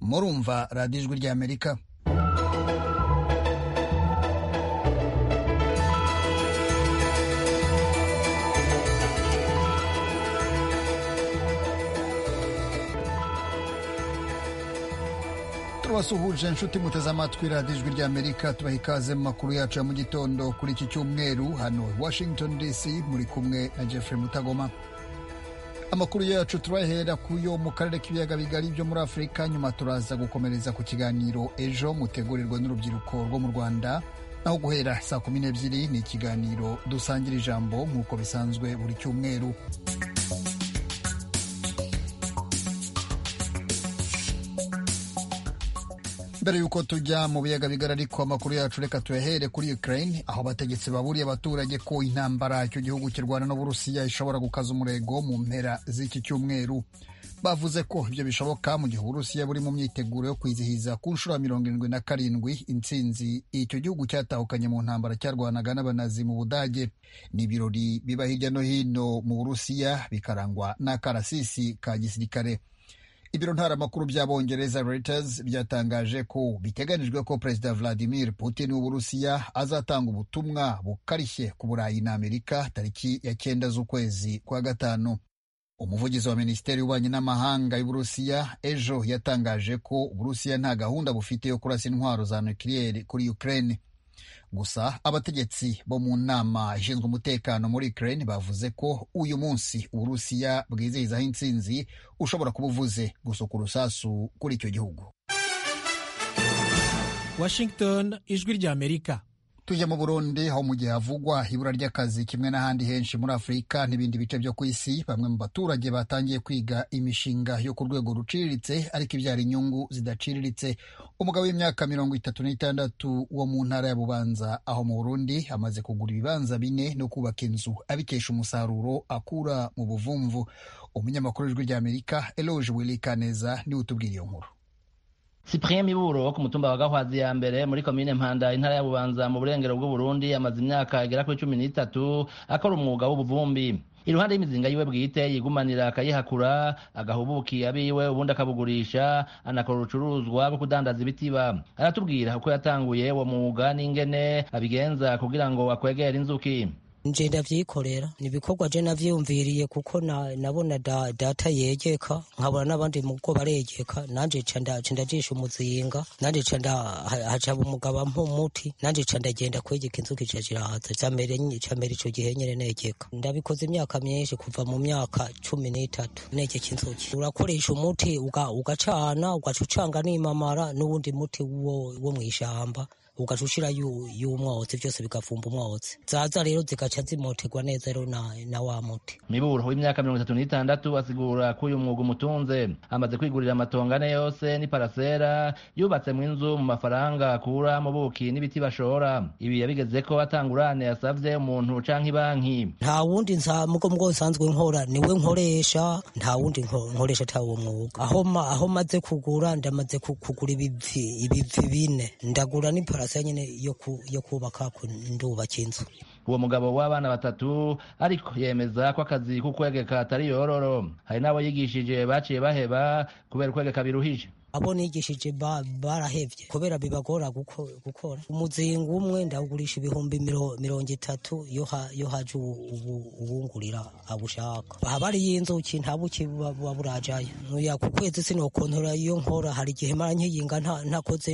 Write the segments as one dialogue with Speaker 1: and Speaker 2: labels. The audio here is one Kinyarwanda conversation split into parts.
Speaker 1: murumva radiyo ijwi ry'amerika tubasuhuje inshuti muteze amatwi radiyo ijwi ry'amerika tubaha ikaze mu makuru yacu ya mu gitondo kuri iki cyumweru hano washington dc muri kumwe na jeffrey mutagoma amakuru yacu turahera ku yo mu karere k'ibiyaga bigari byo muri afurika nyuma turaza gukomereza ku kiganiro ejo mutegurirwa n'urubyiruko rwo mu rwanda naho guhera saa kumi n'ebyiri ni ikiganiro dusangira ijambo nk'uko bisanzwe buri cyumweru mbere y'uko tujya mu biyaga bigari ariko amakuru yacu reka tuyahere kuri Ukraine aho abategetsi baburiye abaturage ko intambara icyo gihugu kirwana n'Uburusiya ishobora gukaza umurego mu mpera z'iki cyumweru bavuze ko ibyo bishoboka mu gihe Uburusiya buri mu myiteguro yo kwizihiza ku nshuro ya mirongo irindwi na karindwi intsinzi icyo gihugu cyatahukanye mu ntambara cyarwanaga n'abanazi mu Budage ni ibirori biba hirya no hino mu Burusiya bikarangwa n'akarasisi ka gisirikare ibiro ntaramakuru by'abongereza Reuters byatangaje ko biteganijwe ko perezida Vladimir Putin w'Uburusiya azatanga ubutumwa bukarishye ku Burayi na Amerika tariki ya cyenda z'ukwezi kwa gatanu umuvugizi wa minisiteri y'ububanyi n'amahanga y'Uburusiya ejo yatangaje ko Uburusiya nta gahunda bufite yo kurasa intwaro za nukiliyeri kuri Ukraine gusa abategetsi bo mu nama ishinzwe umutekano muri Ukraine bavuze ko uyu munsi Uburusiya bwizihizaho intsinzi ushobora kuba uvuze gusuka urusasu kuri icyo gihugu
Speaker 2: Washington ijwi ry'Amerika
Speaker 1: tujya mu Burundi aho mu gihe havugwa ibura ry'akazi kimwe n'ahandi henshi muri Afurika n'ibindi bice byo ku isi bamwe mu baturage batangiye kwiga imishinga yo ku rwego ruciriritse ariko ibyara inyungu zidaciriritse umugabo w'imyaka mirongo itatu n'itandatu wo mu ntara ya Bubanza aho mu Burundi amaze kugura ibibanza bine no kubaka inzu abikesha umusaruro akura mu buvumvu umunyamakuru w'ijwi ry'Amerika Eloge Willy Kaneza niwe utubwira iyo nkuru
Speaker 3: Cyprien Miburo wo ku mutumba wa Gahwazi ya mbere muri komine Mpanda intara ya Bubanza mu burengero bw'u Burundi amaze imyaka igera kuri 13 akora umwuga w'ubuvumbi iruhande y'imizinga yiwe bwite yigumanira akayihakura agahubukiye abiwe ubundi akabugurisha anakora urucuruzwa rwo kudandaza ibitiba aratubwira uko yatanguye uwo mwuga n'ingene abigenza kugira ngo akwegere inzuki
Speaker 4: nje ndavyikorera ni ibikorwa je navyiyumviriye kuko nabona da, data yegeka nkabona n'abandi mugo baregeka nanje ca ndajisha umuzinga nanje ca hacaba umugaba mpumuti nanje ca ndagenda kwegeka inzuki ca zirahaza camera ico gihe nyene negeka ndabikoze imyaka myinshi kuva mu myaka cumi n'itatu negeka inzuki urakoresha umuti ugacana ugaca ucanga n'imamara n'uwundi muti wo mw'ishamba ugaca ushira y'umwotsi byose bigavumba umwotsi zaza rero zigaca zimoterwa neza rero na, na wa muti
Speaker 3: miburo w'imyaka mirongo itatu n'itandatu asigura ko uyu mwuga umutunze amaze kwigurira amatongo ane yose n'iparasera yubatsemo inzu mu mafaranga akura mu buki n'ibiti bashora ibi yabigeze ko atangurane yasavye umuntu canke ibanki
Speaker 4: nta wundi mugo mugo nsanzwe nkora niwe nkoresha nta wundi nkoresha ata uwo mwuga aho maze kugura ndamaze kugura ibivi ibivi bine ndagura n'iparasera se nyine yo kubaka ku ndubaka inzu
Speaker 3: uwo mugabo w'abana batatu ariko yemeza ko akazi k'ukwegeka atari yororo hari n'abo yigishije baciye baheba kubera ukwegeka biruhije
Speaker 4: abo nigishije barahevye kubera bibagora gukora umuzinga umwe ndawugurisha ibihumbi mirongo itatu yo haje uwungurira abushaka aha bari y'inzuki nta buki buba burajayo nuya ku kwezi sinokontora iyo nkora hari igihe mara nkiyinga ntakoze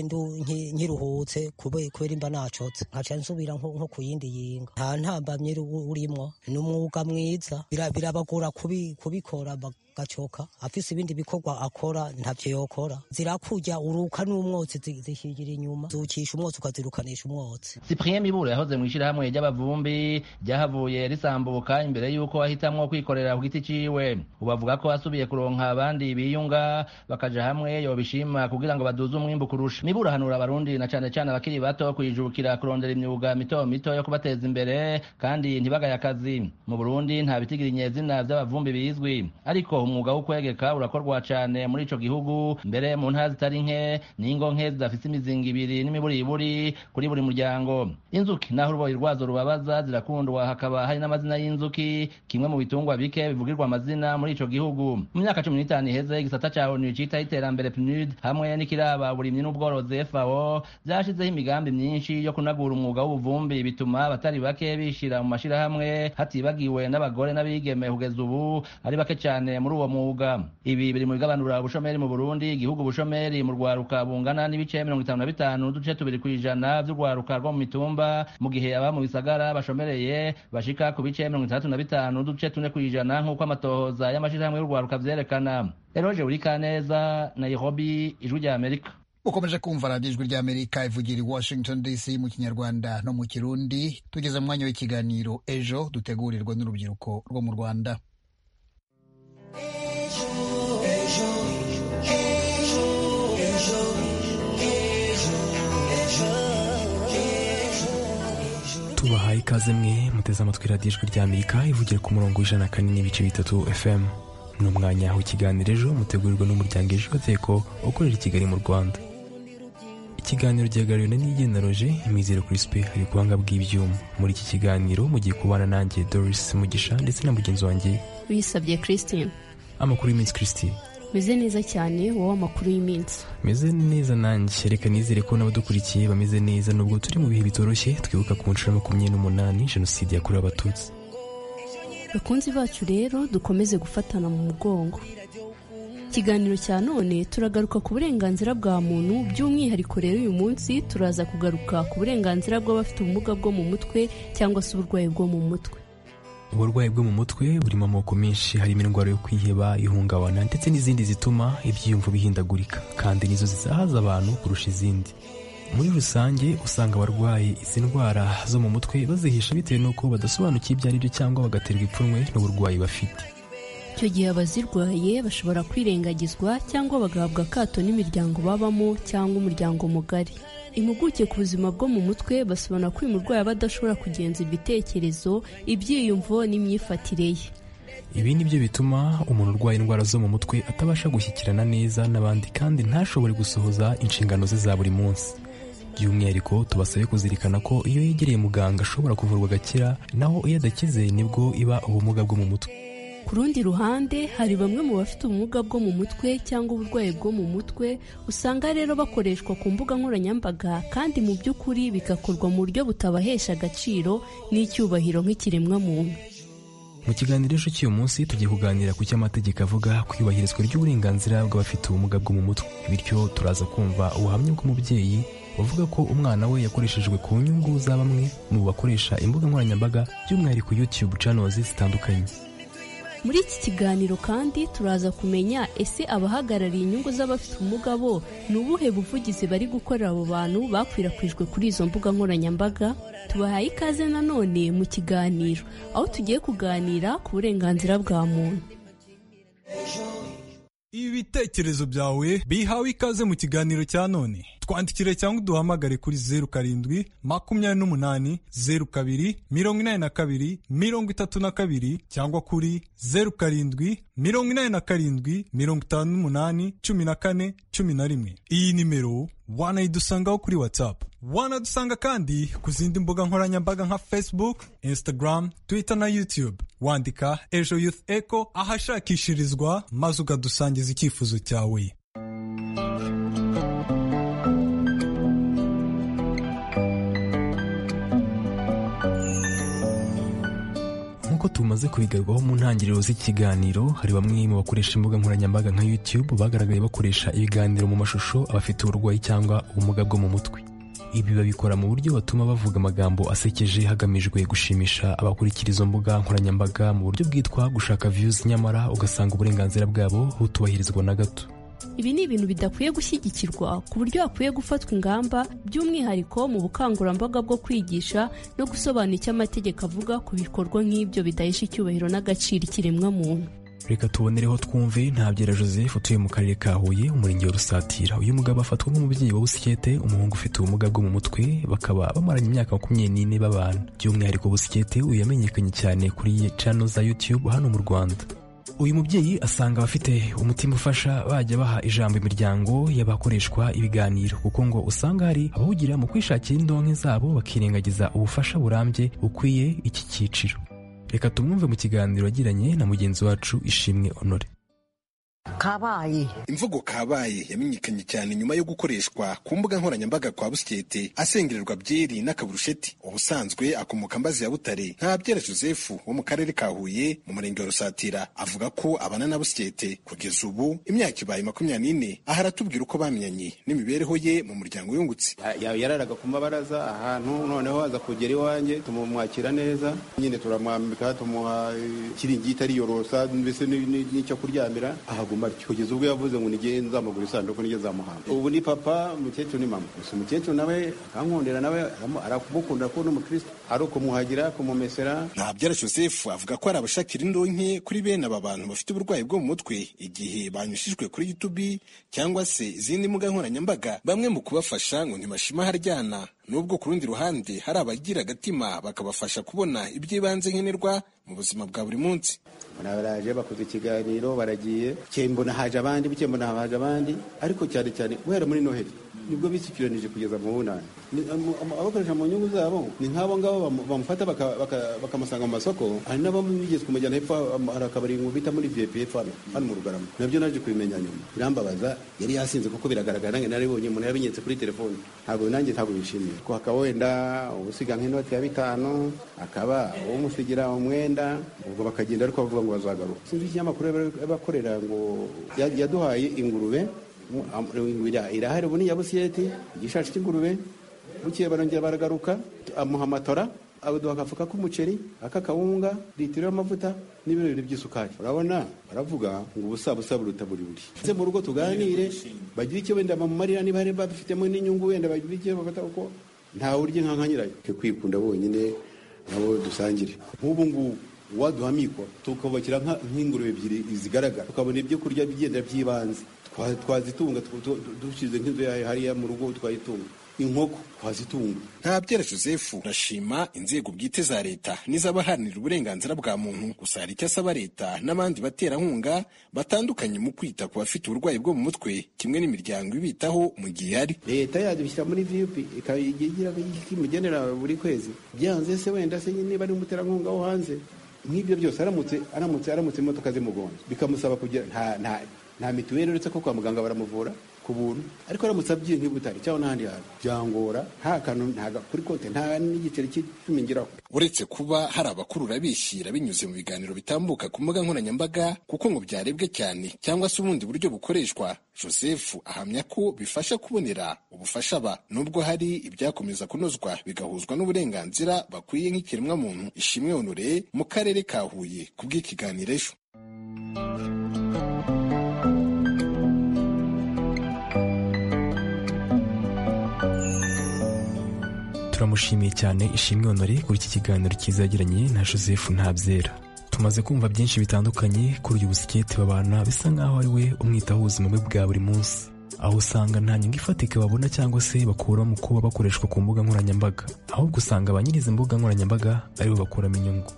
Speaker 4: nkiruhutse kubera imba nacotse nkaca nsubira nko ku yindi yinga nta ntambamye urimwo ni umwuga mwiza birabagora kubikora gacoka afise ibindi bikorwa akora ntavyo yokora zirakujya uruka n'umwotsi zishigira inyuma zukisha umwotsi ukazirukanisha umwotsi
Speaker 3: Cyprien Miburo yahoze mu ishyirahamwe ry'abavumbi ryahavuye risambuka imbere y'uko ahitamwo kwikorera ku giti ciwe ubu avuga ko asubiye kuronka abandi biyunga bakaja hamwe yobishima kugira ngo baduze umwimbu kurusha Miburo ahanura abarundi na cane cane abakiri bato kwijukira kurondera imyuga mito mito yo kubateza imbere kandi ntibagaye akazi mu Burundi nta bitigirinye zina vy'abavumbi bizwi ariko umwuga wo kwegeka urakorwa cyane muri ico gihugu mbere mu ntara zitari nke n'ingo nke zidafise imizinga ibiri n'imiburiburi kuri buri muryango inzuki naho uruboyi rwazo rubabaza zirakundwa hakaba hari n'amazina y'inzuki kimwe mu bitungwa bike bivugirwa amazina muri ico gihugu mu myaka cumi n'itanu iheze igisata ca onu citaho iterambere pnud hamwe n'ikiraba burimyi n'ubworozi fao vyashizeho imigambi myinshi yo kunagura umwuga w'ubuvumbi bituma abatari bake bishira mu mashirahamwe hatibagiwe n'abagore n'abigeme kugeza ubu ari bake cyane muri uwo mwuga ibi biri mu bigabanura ubushomeri mu burundi igihugu ubushomeri mu rwaruka bungana n'ibice mirongo itanu na bitanu n'uduce tubiri ku ijana vy'urwaruka rwo mu mitumba mu gihe aba mu bisagara bashomereye bashika ku bice mirongo itandatu na bitanu n'uduce tune ku ijana nk'uko amatohoza y'amashirahamwe y'urwaruka vyerekana eroje burikaneza nairobi ijwi rya amerika
Speaker 1: ukomeje kumva radiyo ijwi rya amerika ivugira i washington dc mu kinyarwanda no mu kirundi tugeze mu mwanya w'ikiganiro ejo dutegurirwa n'urubyiruko rwo mu rwanda
Speaker 5: tubahaye ikaze mwe muteze amatwi radiyo ijwi rya amerika ivugira ku murongo w'ijana kane n'ibice bitatu fm ni umwanya w'ikiganiro ejo mutegurirwa n'umuryango ejo bateko ukorera i kigali mu rwanda ikiganiro gihagarariwe na nigenaroje imizero kirisipe hari ubuhanga bw'ibyuma muri iki kiganiro mu gihe kubana nanjye doris mugisha ndetse na mugenzi wanjye
Speaker 6: bisabye christine
Speaker 5: amakuru y'iminsi christine
Speaker 6: meze neza cyane wowe amakuru y'iminsi
Speaker 5: meze neza nanjye reka nizere ko n'abadukurikiye bameze neza nubwo turi mu bihe bitoroshye twibuka ku nshuro ya makumyabiri n'umunani jenoside yakorewe abatutsi
Speaker 6: bakunzi bacu rero dukomeze gufatana mu mugongo ikiganiro cya none turagaruka ku burenganzira bwa muntu by'umwihariko rero uyu munsi turaza kugaruka ku burenganzira bw'abafite ubumuga bwo mu mutwe cyangwa se uburwayi bwo mu mutwe
Speaker 5: uburwayi bwo mu mutwe burimo amoko menshi harimo indwara yo kwiheba ihungabana ndetse n'izindi zituma ibyiyumvo bihindagurika kandi nizo zizahaza abantu kurusha izindi muri rusange usanga abarwaye izi ndwara zo mu mutwe bazihisha bitewe n'uko badasobanukiwe ibyo ari byo cyangwa bagaterwa ipfunwe n'uburwayi bafite
Speaker 6: icyo gihe abazirwaye bashobora kwirengagizwa cyangwa bagahabwa akato n'imiryango babamo cyangwa umuryango mugari impuguke ku buzima bwo mu mutwe basobanura ko uyu murwayi aba adashobora kugenza ibitekerezo ibyiyumvo n'imyifatire ye
Speaker 5: ibi ni byo bituma umuntu urwaye indwara zo mu mutwe atabasha gushyikirana neza n'abandi kandi ntashobore gusohoza inshingano ze za buri munsi by'umwihariko tubasabe kuzirikana ko iyo yegereye muganga ashobora kuvurwa agakira naho iyo adakize nibwo iba ubumuga bwo mu mutwe
Speaker 6: ku rundi ruhande hari bamwe mu bafite ubumuga bwo mu mutwe cyangwa uburwayi bwo mu mutwe usanga rero bakoreshwa ku mbuga nkoranyambaga kandi mu by'ukuri bigakorwa mu buryo butabahesha agaciro n'icyubahiro nk'ikiremwamuntu
Speaker 5: mu kiganiro ejo cy'uyu munsi tugiye kuganira ku cyo amategeko avuga ku iyubahirizwa ry'uburenganzira bw'abafite ubumuga bwo mu mutwe bityo turaza kumva ubuhamya bw'umubyeyi bavuga ko umwana we yakoreshejwe ku nyungu za bamwe mu bakoresha imbuga nkoranyambaga by'umwihariko YouTube channels zitandukanye
Speaker 6: muri iki kiganiro kandi turaza kumenya ese abahagarariye inyungu z'abafite ubumuga bo ni ubuhe buvugizi bari gukorera abo bantu bakwirakwijwe kuri izo mbuga nkoranyambaga tubahaye ikaze nanone mu kiganiro aho tugiye kuganira ku burenganzira bwa muntu
Speaker 7: ibitekerezo byawe bihawe ikaze mu kiganiro cya none twandikire cyangwa uduhamagare kuri zeru karindwi makumyabiri n'umunani zeru kabiri mirongo inani na kabiri mirongo itatu na kabiri cyangwa kuri zeru karindwi mirongo inani na karindwi mirongo itanu n'umunani cumi na kane cumi na rimwe iyi nimero wanayidusangaho kuri whatsapp wanadusanga kandi ku zindi mbuga nkoranyambaga nka facebook instagram twitter na youtube wandika ejo youth echo ahashakishirizwa maze ukadusangiza icyifuzo cyawe
Speaker 5: nk'uko tumaze kubigarwaho mu ntangiriro z'ikiganiro hari bamwe mu bakoresha imbuga nkoranyambaga nka youtube bagaragaye bakoresha ibiganiro mu mashusho abafite uburwayi cyangwa ubumuga bwo mu mutwe ibi babikora mu buryo batuma bavuga amagambo asekeje hagamijwe gushimisha abakurikiza izo mbuga nkoranyambaga mu buryo bwitwa gushaka views nyamara ugasanga uburenganzira bwabo butubahirizwa na gato
Speaker 6: ibi ni ibintu bidakwiye gushyigikirwa ku buryo hakwiye gufatwa ingamba by'umwihariko mu bukangurambaga bwo kwigisha no gusobanura icyo amategeko avuga ku bikorwa nk'ibyo bidahesha icyubahiro n'agaciro ikiremwamuntu
Speaker 5: reka tubonereho twumve ntabyera joseph utuye mu karere ka huye umurenge wa rusatira uyu mugabo afatwa nk'umubyeyi wa busikete umuhungu ufite ubumuga bwo mu mutwe bakaba bamaranye imyaka makumyabiri n'ine babana by'umwihariko busikete uyu yamenyekanye cyane kuri channel za youtube hano mu rwanda uyu mubyeyi asanga abafite umutima ufasha bajya baha ijambo imiryango y'abakoreshwa ibiganiro kuko ngo usanga hari abawugira mu kwishakira indonke zabo bakirengagiza ubufasha burambye bukwiye iki cyiciro reka tumwumve mu kiganiro yagiranye na mugenzi wacu ishimwe honore
Speaker 8: kabaye
Speaker 9: imvugo kabaye yamenyekanye cyane nyuma yo gukoreshwa ku mbuga nkoranyambaga kwa busikete asengererwa byeri n'akaburusheti ubusanzwe akomoka mbazi ya butare nta byera joseph wo mu karere ka huye mu murenge wa rusatira avuga ko abana na busikete kugeza ubu imyaka ibaye makumyabiri n'ine aha aratubwira uko bamenyanye n'imibereho ye mu muryango yungutse
Speaker 10: yararaga ku mabaraza ahantu noneho aza kugera iwanjye tumumwakira neza nyine turamwambika tumuha ikiringiti ariyorosa mbese n'icyo kuryamira ahaguma kugeza ubwo yavuze ngo nige nzamugura isanduku nige nzamuhamba ubu ni papa umukecuru ni mama gusa umukecuru nawe akankundira nawe aramukunda ko n'umukristo ari ukumuhagira kumumesera
Speaker 9: ntabyara joseph avuga ko hari abashakira indonke kuri bene aba bantu bafite uburwayi bwo mu mutwe igihe banyushijwe kuri youtube cyangwa se izindi mbuga nkoranyambaga bamwe mu kubafasha ngo ntibashima haryana nubwo ku rundi ruhande hari abagira agatima bakabafasha kubona iby'ibanze nkenerwa mu buzima bwa buri munsi
Speaker 10: baraje bakoze ikiganiro baragiye mbona haje abandi buke mbona haje abandi ariko cyane cyane guhera muri noheli nibwo bisikiranije kugeza mu bunani abakoresha mu nyungu zabo ni nk'abo ngabo bamufata bakamusanga mu masoko hari n'abamugeze kumujyana hepfo hari akabari ngo bita muri vip hepfo hano mu rugarama nabyo naje kubimenya nyuma birambabaza yari yasinze kuko biragaragara nange nari bonye umuntu yabinyetse kuri telefone ntabwo nanjye ntabwo bishimiye ko hakaba wenda ubusiga nk'inoti ya bitanu akaba umusigira umwenda ubwo bakagenda ariko bavuga ngo bazagaruka sinzi ikinyamakuru bakorera ngo yaduhaye ingurube irahari ubu ni iya busiyeti igishashi cy'ingurube bukeye barongera baragaruka amuha amatora aduha agafuka k'umuceri ak'akawunga litiro y'amavuta n'ibirori by'isukari urabona baravuga ngo ubusabusa buruta buri buri ndetse mu rugo tuganire bagire icyo wenda bamumarira niba hari babifitemo n'inyungu wenda bagire icyo bafata kuko ntawe urya inka nka nyirayo kwikunda bonyine nabo dusangire nk'ubu ngubu waduha mikoro tukubakira nk'ingurube ebyiri zigaragara tukabona ibyo kurya bigenda by'ibanze twazitunga dushyize nk'inzu yawe hariya mu rugo twayitunga inkoko twazitunga
Speaker 9: ntabyera joseph urashima inzego bwite za leta n'iz'abaharanira uburenganzira bwa muntu gusa hari icyo asaba leta n'abandi baterankunga batandukanye mu kwita ku bafite uburwayi bwo mu mutwe kimwe n'imiryango ibitaho mu gihe hari
Speaker 10: leta yadushyira muri vipi ikayigira imugenera buri kwezi byanze se wenda se niba ari umuterankunga wo hanze nk'ibyo byose aramutse aramutse aramutse imodoka zimugonze bikamusaba kugira nta nta mituweli uretse ko kwa muganga baramuvura ku buntu ariko aramutse abyiye nk'ibutari cyangwa n'ahandi hantu byangora nta kantu kuri konti nta n'igiceri cy'icumi ngiraho
Speaker 9: uretse kuba hari abakurura bishyira binyuze mu biganiro bitambuka ku mbuga nkoranyambaga kuko ngo byarebwe cyane cyangwa se ubundi buryo bukoreshwa joseph ahamya ko bifasha kubonera ubufasha aba nubwo hari ibyakomeza kunozwa bigahuzwa n'uburenganzira bakwiye nk'ikiremwamuntu ishimwe honore mu karere ka huye kubw'ikiganiro ejo
Speaker 5: turamushimiye cyane ishimwe honore kuri iki kiganiro cyiza yagiranye na joseph ntabyera tumaze kumva byinshi bitandukanye kuri uyu busiketi babana bisa nk'aho ari we umwitaho ubuzima bwe bwa buri munsi aho usanga nta nyungu ifatika babona cyangwa se bakura mu kuba bakoreshwa ku mbuga nkoranyambaga ahubwo usanga ba nyir'izi mbuga nkoranyambaga aribo bakuramo inyungu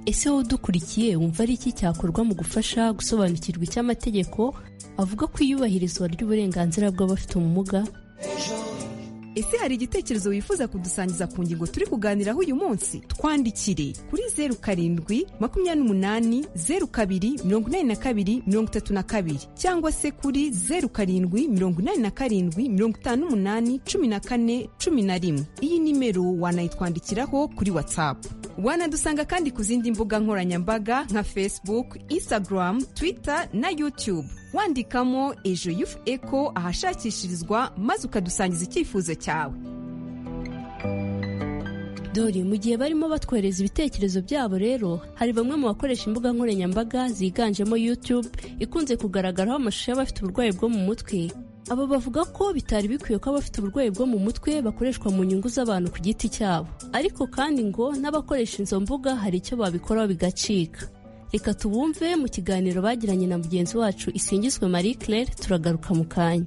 Speaker 6: ese wowe udukurikiye wumva ari iki cyakorwa mu gufasha gusobanukirwa icy'amategeko avuga ko iyubahirizwa ry'uburenganzira bw'abafite ubumuga
Speaker 11: ese hari igitekerezo wifuza kudusangiza ku ngingo turi kuganiraho uyu munsi twandikire kuri zeru karindwi makumyabiri n'umunani zeru kabiri mirongo inani na kabiri mirongo itatu na kabiri cyangwa se kuri zeru karindwi mirongo inani na karindwi mirongo itanu n'umunani cumi na kane cumi na rimwe iyi nimero wanayitwandikiraho kuri watsapu wanadusanga kandi ku zindi mbuga nkoranyambaga nka facebook instagram twitter na youtube wandikamo ejo yufu eko ahashakishirizwa maze ukadusangiza icyifuzo cyawe
Speaker 6: dore mu gihe barimo batwohereza ibitekerezo byabo rero hari bamwe mu bakoresha imbuga nkoranyambaga ziganjemo youtube ikunze kugaragaraho amashusho y'abafite uburwayi bwo mu mutwe aba bavuga ko bitari bikwiye ko abafite uburwayi bwo mu mutwe bakoreshwa mu nyungu z'abantu ku giti cyabo ariko kandi ngo n'abakoresha izo mbuga hari icyo babikoraho bigacika reka tubumve mu kiganiro bagiranye na mugenzi wacu isingizwe marie claire turagaruka mu kanya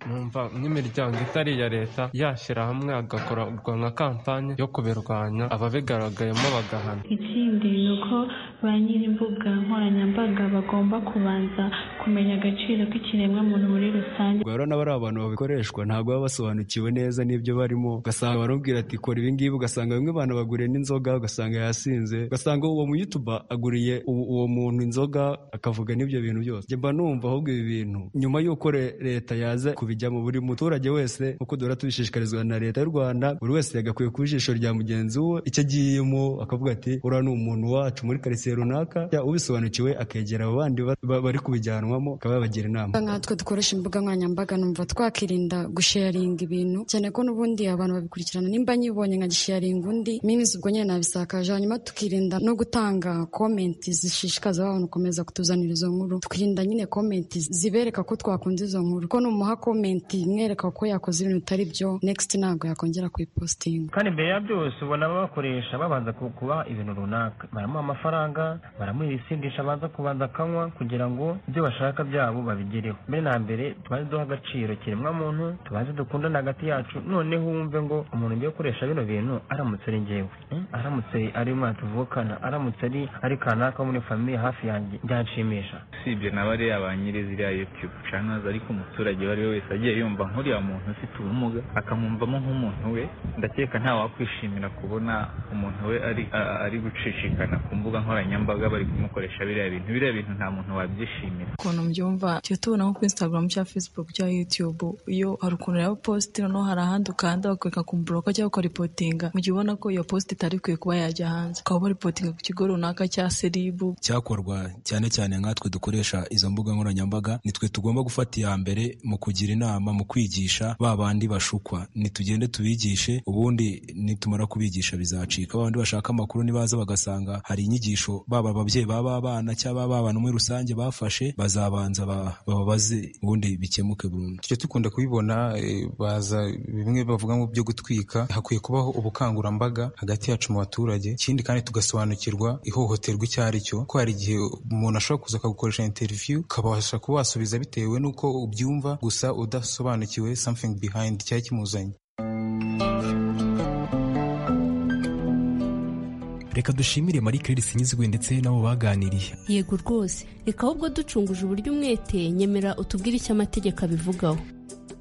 Speaker 12: numva nk'imiryango itari iya leta yashyira hamwe hagakorwa nka kampani yo kubirwanya ababigaragayemo bagahana
Speaker 13: ikindi ni uko ba nyir'imbuga nkoranyambaga bagomba kubanza kumenya agaciro k'ikiremwamuntu muri rusange
Speaker 14: rero n'abari abantu babikoreshwa ntabwo baba basobanukiwe neza n'ibyo barimo ugasanga baramubwira ati kora ibingibi ugasanga bamwe abantu baguriye n'inzoga ugasanga yasinze ugasanga uwo mu youtube aguriye uwo muntu inzoga akavuga n'ibyo bintu byose mba numva ahubwo ibi bintu nyuma y'uko leta yaza kubijyamo buri muturage wese nk'uko duhora tubishishikarizwa na leta y'u rwanda buri wese yagakwiye ku ijisho rya mugenzi we icyo agiyemo akavuga ati uriya ni umuntu wacu muri karitsiye runaka ubisobanukiwe akegera abo bandi bari kubijyanwamo akaba yabagira inama
Speaker 15: nkatwe dukoresha imbuga nkoranyambaga numva twakirinda gusheyaringa ibintu cyane ko n'ubundi abantu babikurikirana nimba nyibonye nka gisheyaringa undi mimizi ubwo nyine nabisakaje hanyuma tukirinda no gutanga komenti zishishikaza abantu gukomeza kutuzanira izo nkuru tukirinda nyine komenti zibereka ko twakunze izo nkuru ko numuha komenti imwereka ko yakoze ibintu bitari byo next ntabwo yakongera kuyipositinga
Speaker 16: kandi mbere ya byose ubona babakoresha babanza kubaha ibintu runaka baramuha amafaranga baramuha ibisindisha abanza kubanza akanywa kugira ngo ibyo bashaka byabo babigereho mbere na mbere tubanze duha agaciro kiremwamuntu tubanze dukundane hagati yacu noneho wumve ngo umuntu ugiye gukoresha bino bintu aramutse ari ngewe aramutse ari umwana tuvukana aramutse ari ari kanaka muri famiye hafi yanjye byanshimisha
Speaker 17: usibye na bariya ba nyiri ziriya yutube channels ariko umuturage uwo ari we wese agiye yumva nk'uriya muntu ufite ubumuga akamwumvamo nk'umuntu we ndakeka nta wakwishimira kubona umuntu we ari ari gucicikana ku mbuga nkoranyambaga bari kumukoresha biriya bintu biriya bintu nta muntu wabyishimira
Speaker 18: ukuntu mbyumva tujya tubona nko kuri instagram cyangwa facebook cyangwa youtube iyo hari ukuntu rero post noneho hari ahandi ukanda bakwereka kumbura ko cyangwa ukaripotinga mu gihe ubona ko iyo post itari ikwiye kuba yajya hanze ukaba baripotinga ku kigo runaka cya seribu
Speaker 19: cyakorwa cyane cyane nkatwe dukoresha izo mbuga nkoranyambaga nitwe tugomba gufata iya mbere mu kugira inama mu kwigisha ba bandi bashukwa nitugende tubigishe ubundi nitumara kubigisha bizacika ba bandi bashaka amakuru nibaza bagasanga hari inyigisho baba ababyeyi baba abana cyangwa baba abantu muri rusange bafashe bazabanza bababaze ubundi bikemuke burundu
Speaker 20: tujya dukunda kubibona baza bimwe bavuga ngo byo gutwika hakwiye kubaho ubukangurambaga hagati yacu mu baturage ikindi kandi tugasobanukirwa ihohoterwa icyo ari cyo ko hari igihe umuntu ashobora kuza akagukoresha interiviyu ukabasha kuba wasubiza bitewe n'uko ubyumva gusa udasobanukiwe something behind cyari kimuzanye
Speaker 5: reka dushimire marie claire sinizwe ndetse n'abo baganiriye
Speaker 6: yego rwose reka ahubwo ducunguje uburyo umwete nyemera utubwire icyo amategeko abivugaho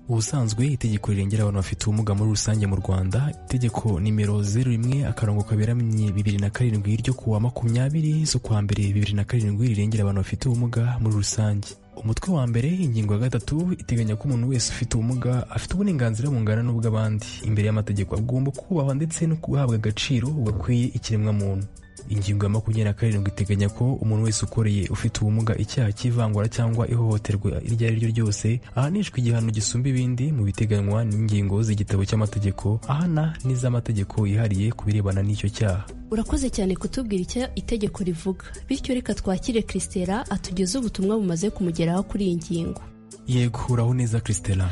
Speaker 5: ubusanzwe itegeko rirengera abantu bafite ubumuga muri rusange mu rwanda itegeko nimero zeru rimwe akarongo kaberamye bibiri na karindwi ryo kuwa makumyabiri z'ukwa mbere bibiri na karindwi rirengera abantu bafite ubumuga muri rusange umutwe wa mbere ingingo ya gatatu iteganya ko umuntu wese ufite ubumuga afite uburenganzira bungana n'ubw'abandi imbere y'amategeko agomba kubahwa ndetse no guhabwa agaciro gakwiye ikiremwamuntu ingingo ya makumyabiri na karindwi iteganya ko umuntu wese ukoreye ufite ubumuga icyaha cy'ivangura cyangwa ihohoterwa iryo ari ryo ryose ahanishwa igihano gisumba ibindi mu biteganywa n'ingingo z'igitabo cy'amategeko ahana n'iz'amategeko yihariye ku birebana n'icyo cyaha
Speaker 6: urakoze cyane kutubwira icyo itegeko rivuga bityo reka twakire christela atugeze ubutumwa bumaze kumugeraho kuri iyi ngingo
Speaker 5: yego uraho neza christela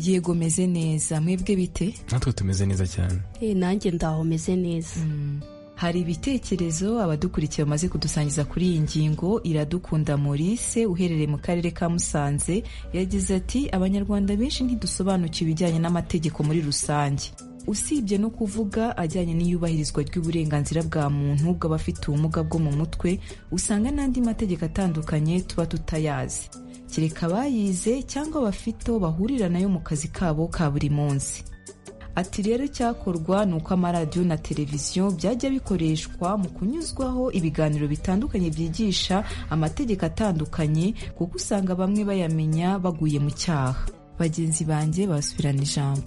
Speaker 18: yego meze neza mwebwe bite
Speaker 5: natwe tumeze neza cyane
Speaker 6: nanjye ndaho meze neza
Speaker 18: hari ibitekerezo abadukurikiye bamaze kudusangiza kuri iyi ngingo iradukunda Maurice uherereye mu karere ka musanze yagize ati abanyarwanda benshi ntidusobanukiwe ibijyanye n'amategeko muri rusange usibye no kuvuga ajyanye n'iyubahirizwa ry'uburenganzira bwa muntu bw'abafite ubumuga bwo mu mutwe usanga n'andi mategeko atandukanye tuba tutayazi kereka abayize cyangwa abafite bahurira nayo mu kazi kabo ka buri munsi ati rero icyakorwa ni uko amaradiyo na televiziyo byajya bikoreshwa mu kunyuzwaho ibiganiro bitandukanye byigisha amategeko atandukanye kuko usanga bamwe bayamenya baguye mu cyaha bagenzi banjye basubirana ijambo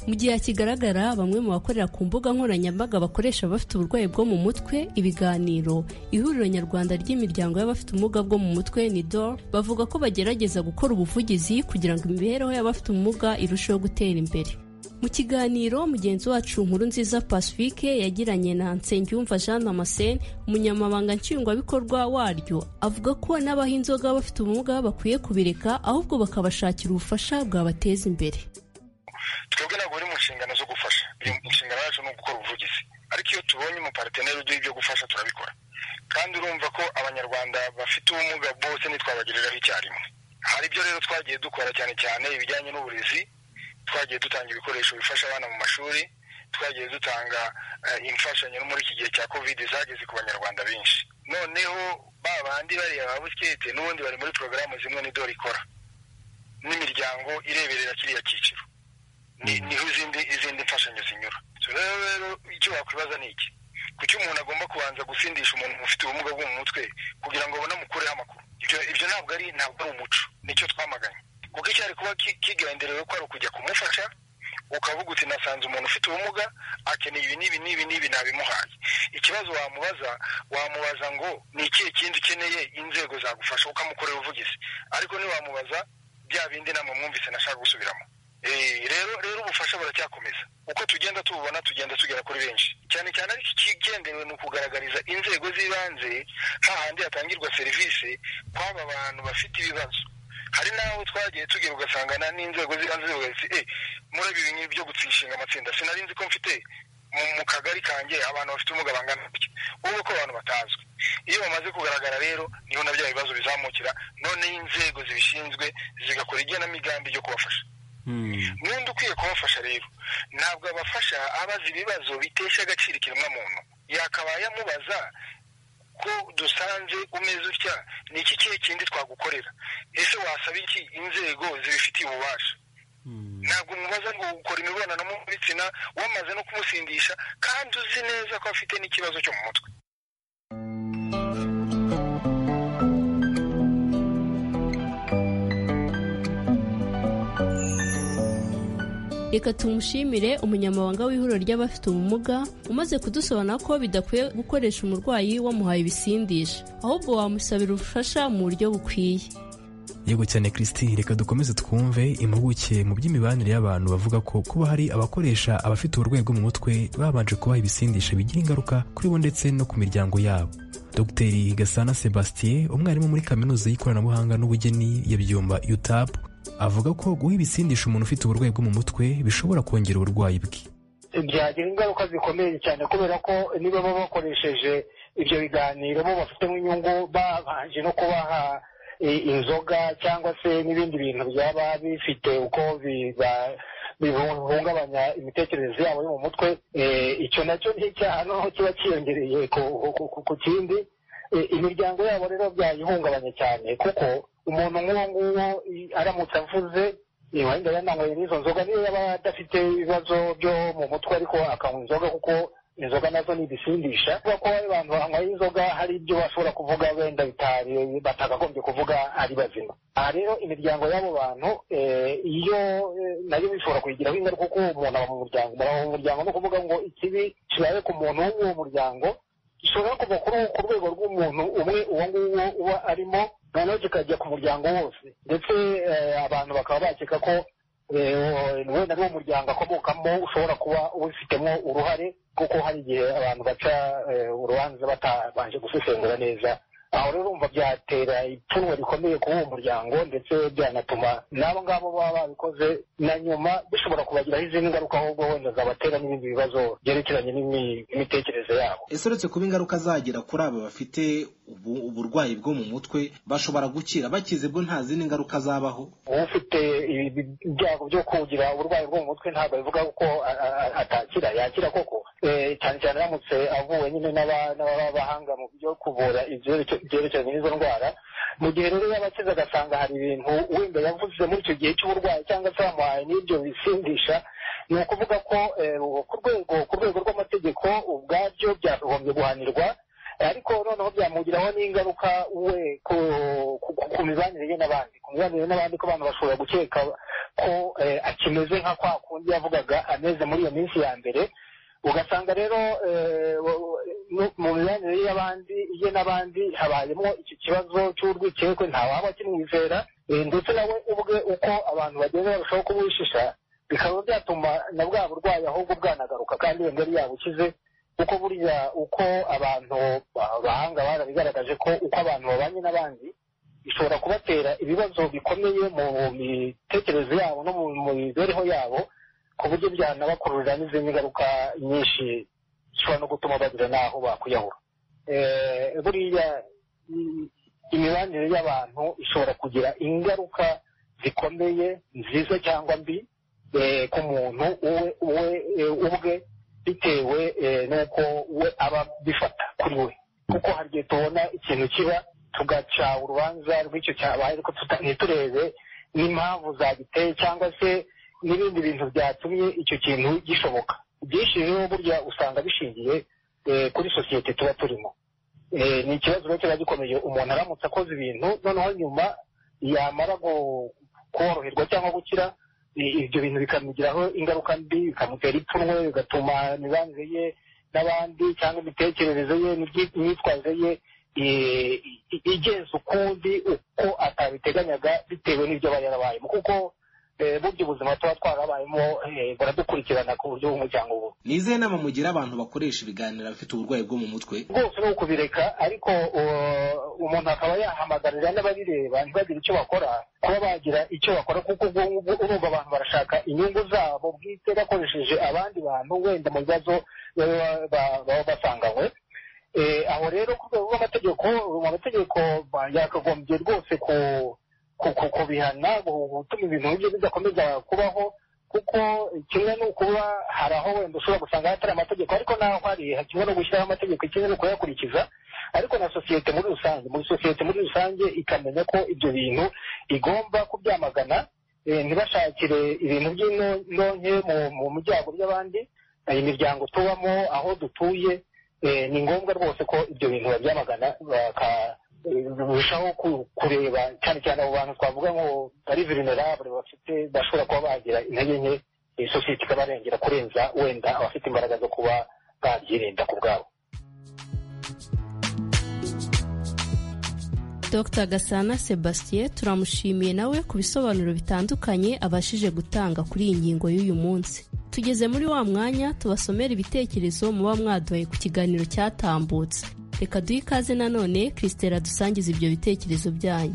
Speaker 6: mu gihe hakigaragara bamwe mu bakorera ku mbuga nkoranyambaga bakoresha abafite uburwayi bwo mu mutwe ibiganiro ihuriro nyarwanda ry'imiryango y'abafite ubumuga bwo mu mutwe ni dor bavuga ko bagerageza gukora ubuvugizi kugira ngo imibereho y'abafite ubumuga irusheho gutera imbere mu kiganiro mugenzi wacu nkuru nziza pacifique yagiranye na nsengiyumva jean damascene umunyamabanga nshingwabikorwa waryo avuga ko n'abaha inzoga bafite ubumuga bakwiye kubireka ahubwo bakabashakira ubufasha bwabateza imbere
Speaker 21: twebwe ntabwo buri mu nshingano zo gufasha inshingano yacu ni ugukora ubuvugizi ariko iyo tubonye umupariteri uduha ibyo gufasha turabikora kandi urumva ko abanyarwanda bafite ubumuga bose ntitwabagiriraho icyarimwe hari ibyo rero twagiye dukora cyane cyane ibijyanye n'uburezi twagiye dutanga ibikoresho bifasha abana mu mashuri twagiye dutanga imfashanyo no muri iki gihe cya kovide zageze ku banyarwanda benshi noneho ba bandi bariya ba busikete n'ubundi bari muri porogaramu zimwe n'idore ikora n'imiryango ireberera kiriya cyiciro niho izindi izindi mfashanyo zinyura rero rero icyo wakwibaza ni iki kuki umuntu agomba kubanza gusindisha umuntu ufite ubumuga bwo mu mutwe kugira ngo babone amukureho amakuru ibyo ntabwo ari ntabwo ari umuco nicyo twamaganye kuko icyari kuba kigenderewe ko ari ukujya kumufasha ukavuga uti nasanze umuntu ufite ubumuga akeneye ibi n'ibi n'ibi n'ibi nabimuhaye ikibazo wamubaza wamubaza ngo ni ikihe kindi ukeneye inzego zagufasha ukamukorera ubuvugizi ariko ntiwamubaza bya bindi nama mwumvise nashaka gusubiramo rero rero ubufasha buracyakomeza uko tugenda tububona tugenda tugera kuri benshi cyane cyane ariko ikigendewe ni ukugaragariza inzego z'ibanze hahandi hatangirwa serivisi kw'aba bantu bafite ibibazo hari n'aho twagiye tugera ugasangana n'inzego z'ibanze zivuga ziti eh murabi ibintu byo gutsishinga amatsinda sinari nzi ko mfite mu kagari kanjye abantu bafite ubumuga bangana gutya ubwo ko abantu batazwi iyo bamaze kugaragara rero niho na bya bibazo bizamukira noneho inzego zibishinzwe zigakora igenamigambi ryo kubafasha n'undi ukwiye kubafasha rero ntabwo abafasha abaza ibibazo bitesha agaciro ikiremwamuntu yakabaye amubaza ko dusanze umeze utya ni iki kihe kindi twagukorera ese wasaba iki inzego zibifitiye ububasha ntabwo umubaza ngo ukora imibonano mpuzabitsina wamaze no kumusindisha kandi uzi neza ko afite n'ikibazo cyo mu mutwe
Speaker 6: reka tumushimire umunyamabanga w'ihuriro ry'abafite ubumuga umaze kudusobanura ko bidakwiye gukoresha umurwayi wamuhaye ibisindisha ahubwo wamusabira ubufasha mu buryo bukwiye
Speaker 5: yego cyane christine reka dukomeze twumve impuguke mu by'imibanire y'abantu bavuga ko kuba hari abakoresha abafite uburwayi bwo mu mutwe babanje kubaha ibisindisha bigira ingaruka kuri bo ndetse no ku miryango yabo dogiteri gasana sebastien umwarimu muri kaminuza y'ikoranabuhanga n'ubugeni ya byumba utapu avuga ko guha ibisindisha umuntu ufite uburwayi bwo mu mutwe bishobora kongera uburwayi bwe
Speaker 22: byagira ingaruka zikomeye cyane kubera ko niba baba bakoresheje ibyo biganiro bo bafitemo inyungu babanje no kubaha inzoga cyangwa se n'ibindi bintu byaba bifite uko bihungabanya imitekerereze yabo yo mu mutwe icyo nacyo ni icyaha noneho kiba cyiyongereye ku kindi imiryango yabo rero byayihungabanya cyane kuko umuntu nk'uwo nguwo aramutse avuze wenda yananyweye n'izo nzoga niyo yaba adafite ibibazo byo mu mutwe ariko akanywa inzoga kuko inzoga nazo ni ibisindisha kuba ko abantu banyweye inzoga hari ibyo bashobora kuvuga wenda bitari batakagombye kuvuga ari bazima aha rero imiryango y'abo bantu iyo nayo bishobora kuyigiraho ingaruka kuko umuntu aba mu muryango mu muryango no kuvuga ngo ikibi kibaye ku muntu wo muri uwo muryango gishobora kuva ku rwego rw'umuntu umwe uwo nguwo uba arimo noneho kikajya ku muryango wose ndetse abantu bakaba bakeka ko wenda n'uwo muryango akomokamo ushobora kuba ubifitemo uruhare kuko hari igihe abantu baca urubanza batabanje gusesengura neza aho rero urumva byatera ipfunwe rikomeye kuri uwo muryango ndetse byanatuma n'abo ngabo baba babikoze na nyuma bishobora kubagiraho izindi ngaruka ahubwo wenda zabatera n'ibindi bibazo byerekeranye n'imitekerereze yabo
Speaker 23: ese uretse kuba ingaruka zagira kuri aba bafite uburwayi bwo mu mutwe bashobora gukira bakize bwo nta zindi ngaruka zabaho
Speaker 22: ufite ibyago byo kugira uburwayi bwo mu mutwe ntabwo bivuga ko atakira yakira koko cyane cyane aramutse avuwe nyine n'abahanga mu byo kuvura ibyerekeranye n'izo ndwara mu gihe rero yaba akize agasanga hari ibintu wenda yavuze muri icyo gihe cy'uburwayi cyangwa se bamuhaye n'ibyo bisindisha ni ukuvuga ko ku rwego ku rwego rw'amategeko ubwabyo byakagombye guhanirwa ariko noneho byamugiraho n'ingaruka we ku mibanire ye n'abandi ku mibanire n'abandi ko abantu bashobora gukeka ko akimeze nka kwa kundi yavugaga ameze muri iyo minsi ya mbere ugasanga rero mu mibanire y'abandi ye n'abandi habayemo iki kibazo cy'urwikekwe ntawaba akimwizera ndetse nawe ubwe uko abantu bagenda barushaho kuwishisha bikaba byatuma na bwa burwayi ahubwo bwanagaruka kandi wenda yari yabukize kuko buriya uko abantu bahanga barabigaragaje ko uko abantu babanye n'abandi bishobora kubatera ibibazo bikomeye mu mitekerereze yabo no mu mibereho yabo ku buryo byanabakururira n'izindi ngaruka nyinshi zishobora no gutuma bagira n'aho bakwiyahura buriya imibanire y'abantu ishobora kugira ingaruka zikomeye nziza cyangwa mbi ku muntu ubwe bitewe n'uko we aba bifata kuri we kuko hari igihe tubona ikintu kiba tugaca urubanza rw'icyo cyabaye ariko tuta- ntiturebe n'impamvu zagiteye cyangwa se n'ibindi bintu byatumye icyo kintu gishoboka ibyinshi rero burya usanga bishingiye eh, kuri sosiyete tuba turimo Eh, ni ikibazo rero kiba gikomeye umuntu aramutse akoze ibintu noneho nyuma yamara gu- koroherwa cyangwa gukira i- ibyo bintu bikamugiraho ingaruka mbi bikamutera ipfunwe bigatuma imibanire ye n'abandi cyangwa imitekerereze ye n'ibyi- imyitwarire ye eh, i- igenza ukundi uko atabiteganyaga bitewe n'ibyo aba yarabayemo kuko eh, burya ubuzima tuba twarabayemo eh, buradukurikirana ku buryo bw'umuryango bubi
Speaker 23: ni izihe nama mugira abantu bakoresha ibiganiro bafite uburwayi bwo mu mutwe
Speaker 22: rwose ni ukubireka ariko uh, umuntu akaba yahamagarira n'ababireba ntibagire icyo bakora kuba bagira icyo bakora kuko ubwo ngubwo urumva abantu barashaka inyungu zabo bwite bakoresheje abandi bantu wenda mu bibazo baba ba- baba basanganywe Eh, aho rero ku rwego rw'amategeko amategeko ba- yakagombye rwose ku- ku- ku- kubihana gu- gutuma ibintu nk'ibyo bidakomeza kubaho kuko kimwe ni ukuba hari aho wenda ushobora gusanga hatari amategeko ariko naho hari kimwe no gushyiraho amategeko kimwe no kuyakurikiza ariko na sosiyete muri rusange muri sosiyete muri rusange ikamenya ko ibyo bintu igomba kubyamagana eh, ntibashakire ibintu by'inonke mu- mu muryango by'abandi eh, imiryango tubamo aho dutuye eh, ni ngombwa rwose ko ibyo bintu babyamagana baka- eh, birushaho ku- kureba cyane cyane abo bantu twavuga ngo bari vulnerable bafite bashobora kuba bagira intege nke eh, sosiyete ikabarengera kurenza wenda abafite imbaraga zo kuba babyirinda ku bwabo
Speaker 6: Dr gasana sebastien turamushimiye nawe ku bisobanuro bitandukanye abashije gutanga kuri iyi ngingo y'uyu munsi tugeze muri wa mwanya tubasomera ibitekerezo muba mwaduhaye ku kiganiro cyatambutse reka duhe ikaze nanone christela dusangiza ibyo bitekerezo byanyu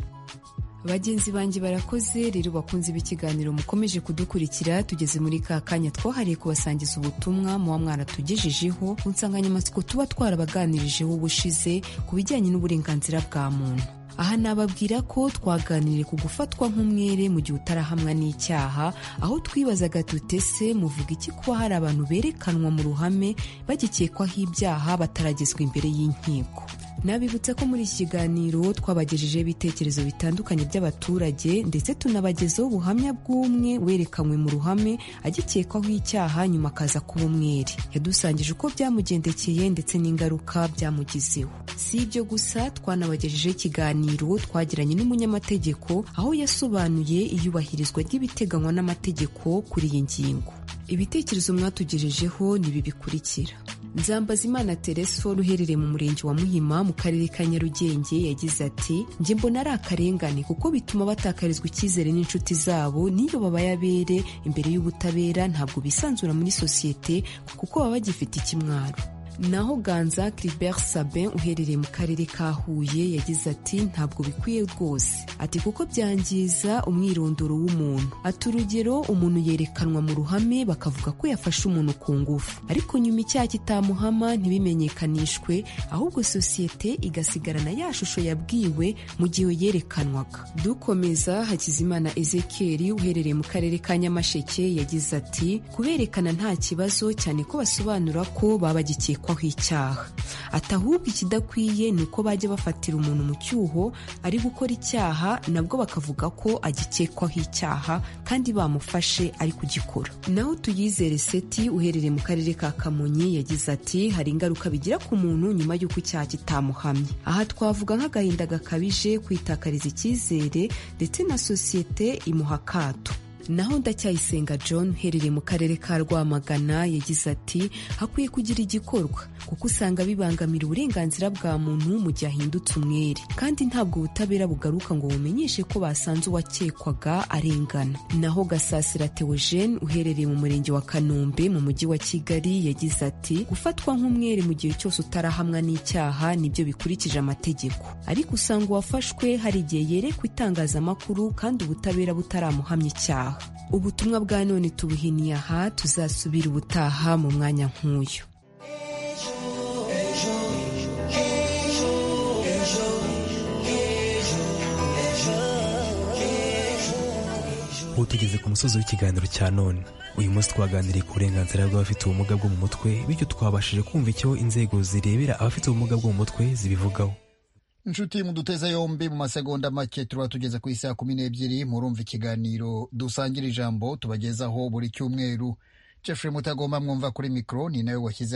Speaker 24: bagenzi banjye barakoze rero bakunze b'ikiganiro mukomeje kudukurikira tugeze muri ka kanya twahariye kubasangiza ubutumwa muba mwaratugejejeho ku nsanganyamatsiko tuba twarabaganirijeho ubushize ku bijyanye n'uburenganzira bwa muntu aha nababwira ko twaganiriye ku gufatwa nk'umwere mu gihe utarahamwa n'icyaha aho twibazaga tutese muvuga iki kuba hari abantu berekanwa mu ruhame bagikekwaho ibyaha bataragezwa imbere y'inkiko Nabibutsa ko muri iki kiganiro twabagejejeho ibitekerezo bitandukanye by'abaturage ndetse tunabagezaho ubuhamya bw'umwe werekanywe mu ruhame agikekwaho icyaha nyuma akaza kuba umwere yadusangije uko byamugendekeye ndetse n'ingaruka byamugizeho si ibyo gusa twanabagejejeho ikiganiro twagiranye n'umunyamategeko aho yasobanuye iyubahirizwa ry'ibiteganywa n'amategeko kuri iyi ngingo ibitekerezo mwatugejejeho ni ibi bikurikira nzambazimana tereso ruherereye mu murenge wa muhima mu karere ka nyarugenge yagize ati njye mbona ari akarengane kuko bituma batakarizwa icyizere n'inshuti zabo n'iyo babaye abere imbere y'ubutabera ntabwo bisanzura muri sosiyete kuko baba bagifite ikimwaro naho ganza Clibert Sabin uherereye mu karere ka Huye yagize ati ntabwo bikwiye rwose ati kuko byangiza umwirondoro w'umuntu ati urugero umuntu yerekanwa mu ruhame bakavuga ko yafashe umuntu ku ngufu ariko nyuma icyaha kitamuhama ntibimenyekanishwe ahubwo sosiyete igasigarana ya shusho yabwiwe mu gihe yerekanwaga dukomeza Hakizimana Ezekiel uherereye mu karere ka Nyamasheke yagize ati kuberekana nta kibazo cyane ko basobanura ko baba bagikekwaho icyaha ati ahubwo ikidakwiye ni uko bajya bafatira umuntu mu cyuho ari gukora icyaha nabwo bakavuga ko agikekwaho icyaha kandi bamufashe ari kugikora naho tuyizere seti uherereye mu karere ka kamonyi yagize ati hari ingaruka bigira ku muntu nyuma y'uko icyaha kitamuhamye aha twavuga nk'agahinda gakabije kwitakariza icyizere ndetse na sosiyete imuha akato naho ndacyayisenga john uherereye mu karere ka rwamagana yagize ati hakwiye kugira igikorwa kuko usanga bibangamira uburenganzira bwa muntu mu gihe ahindutse umwere kandi ntabwo ubutabera bugaruka ngo bumenyeshe ko basanze uwakekwaga arengana naho gasasira theogene uherereye mu murenge wa kanombe mu mujyi wa kigali yagize ati gufatwa nk'umwere mu gihe cyose utarahamwa n'icyaha nibyo bikurikije amategeko ariko usanga uwafashwe hari igihe yerekwa itangazamakuru kandi ubutabera butaramuhamya icyaha ubutumwa bwa none tubuhiniye aha tuzasubira ubutaha mu mwanya nk'uyu
Speaker 5: ubu tugeze ku musozi w'ikiganiro cya none uyu munsi twaganiriye ku burenganzira bw'abafite ubumuga bwo mu mutwe bityo twabashije kumva icyo inzego zirebera abafite ubumuga bwo mu mutwe zibivugaho
Speaker 1: inshuti muduteze yombi mu masegonda make tuba tugeze ku isaha kumi n'ebyiri murumva ikiganiro dusangira ijambo tubagezaho buri cyumweru jeffrey mutagomba mwumva kuri mikoro ni nawe washyize